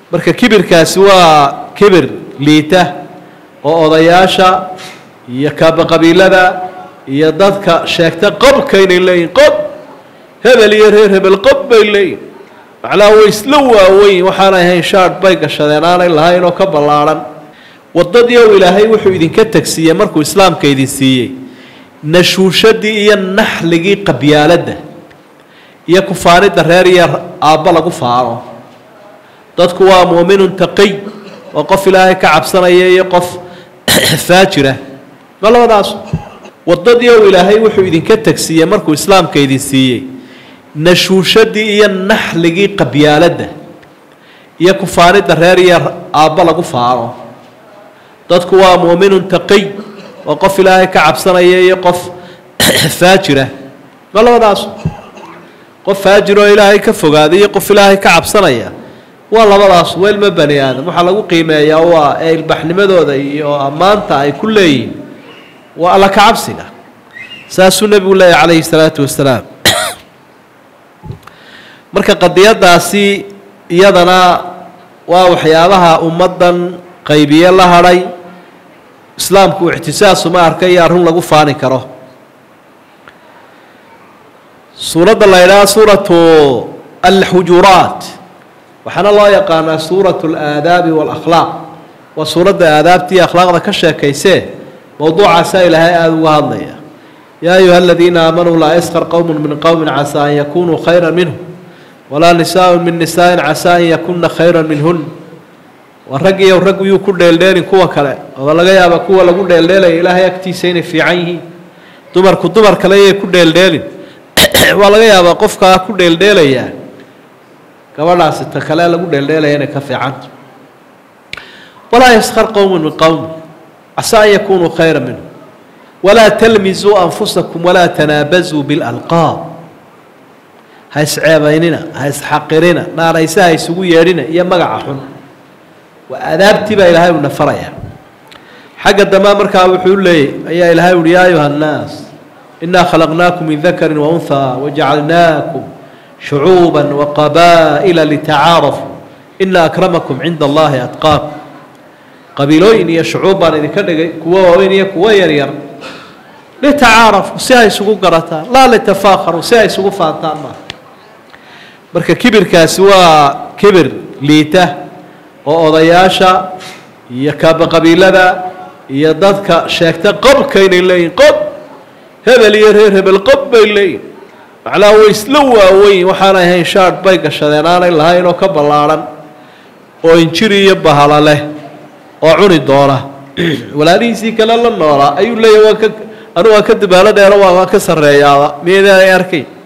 marka kibirkaasi waa kibir liita oo odayaasha iyo kaabaqabiilada iyo dadka sheegta qobka inay leeyihin qob hebel iyo reer hebel qob bay leeyihin macnaha way isla waaweyn waxaanay ahayn shaadh bay gashadeen aanay lahayn oo ka ballaadhan waddadii ou ilaahay wuxuu idinka tegsiiyey markuu islaamka idin siiyey nashuushadii iyo naxligii qabyaaladda iyo kufaanidda reer iyo aabba lagu faano dadku waa muuminun taqiy waa qof ilaahay ka cabsanaya iyo qof faajira ma labadaas waddadii ou ilaahay wuxuu idinka tegsiiyey markuu islaamka idin siiyey nashuushadii iyo naxligii qabyaaladda iyo kufaanidda reer iyo aabba lagu faano dadku waa muuminun taqiy waa qof ilaahay ka cabsanaya iyo qof faajira ma labadaas qof faajir oo ilaahay ka fogaaday iyo qof ilaahay ka cabsanaya waa labadaas weelma bani aadam waxaa lagu qiimeeyaa waa ee ilbaxnimadooda iyo ammaanta ay ku leeyihiin waa alla ka cabsiga saasuu nebigu leeyahy calayhi salaatu wasalaam marka qadiyadaasi iyadana waa waxyaabaha ummaddan qaybiye la hadhay islaamku ictisaasuma arka iyo arrun lagu faani karo suuradda la ydhaha suuratu alxujuraat waxaana loo yaqaanaa suuratu alaadaabi waalakhlaaq waa suuradda aadaabta iyo akhlaaqda ka sheekaysee mowduucaasaa ilaahay aada uga hadlaya yaa ayuha aladiina aamanuu laa yaskar qowmun min qowmin casaa an yakunuu khayra minhum walaa nisaaءun min nisaaءin casaa an yakuna khayra minhun waa rag iyo rag yuu ku dheeldheelin kuwa kale oo laga yaaba kuwa lagu dheeldheelaya ilaahay agtiisa inay fiican yihiin dumarku dumar kale yay ku dheeldheelin waa laga yaabaa qofkaa ku dheeldheelayaa gabadhaasi ta kale lagu dheeldheelaya inay ka fiicanta walaa yaskar qowmun min qowmin casaa an yakunuu khayra minhum walaa talmisuu anfusakum walaa tanaabazuu bilalqaab ha isceebaynina ha isxaqirina naanayse ha isugu yeedhina iyo magaca xun waa aadaabtii baa ilaahay una faraya xagga dambea markaa wuxuu leeyay ayaa ilaahay uhi yaa ayuha annaas inaa khalaqnaakum min dakarin waunhaa wajacalnaakum shucuuba waqabaa'ila litacaarafuu ina akramakum cinda allahi atqaakum qabiilooyin iyo shucuub baan idinka dhigay kuwo waaweyn iyo kuwo yaryar litacaarafuu si ay isugu garataan laa litafaakharuu si ay isugu faantaan maaha marka kibirkaasi waa kibir liita oo odayaasha iyo kaabaqabiilada iyo dadka sheegta qobka inay leeyihin qob hebel iyo reer hebel qob bay leeyihin macnaha way isla waaweyn waxaanay ahayn shaadh bay gashadeen aanay lahayn oo ka ballaadhan oo injiri iyo bahala leh oo cuni doona walaalihiisii kale la noolaa ayuu leeyahy waan ka anu waan ka dabaalo dheero waa waan ka sarreeyaaba miyadaa ay arkay